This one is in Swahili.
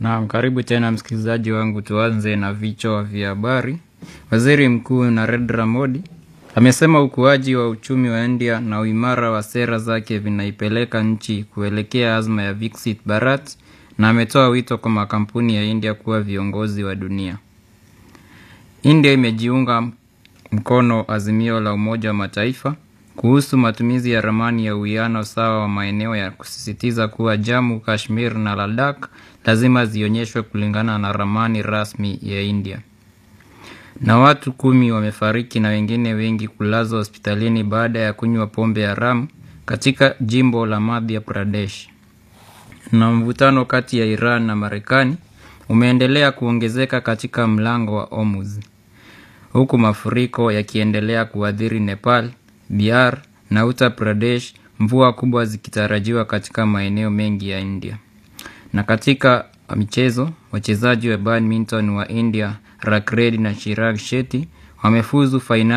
Naam, karibu tena msikilizaji wangu, tuanze na vichwa vya habari. Waziri Mkuu Narendra Modi amesema ukuaji wa uchumi wa India na uimara wa sera zake vinaipeleka nchi kuelekea azma ya Viksit Bharat na ametoa wito kwa makampuni ya India kuwa viongozi wa dunia. India imejiunga mkono azimio la Umoja wa Mataifa kuhusu matumizi ya ramani ya uwiano sawa wa maeneo ya kusisitiza kuwa Jammu, Kashmir na Ladakh lazima zionyeshwe kulingana na ramani rasmi ya India. Na watu kumi wamefariki na wengine wengi kulazwa hospitalini baada ya kunywa pombe haramu katika jimbo la Madhya Pradesh. Na mvutano kati ya Iran na Marekani umeendelea kuongezeka katika mlango wa Hormuz huku mafuriko yakiendelea kuathiri Nepal, Bihar na Uttar Pradesh, mvua kubwa zikitarajiwa katika maeneo mengi ya India. Na katika michezo, wachezaji wa badminton wa India Rakred na Chirag Shetty wamefuzu fainali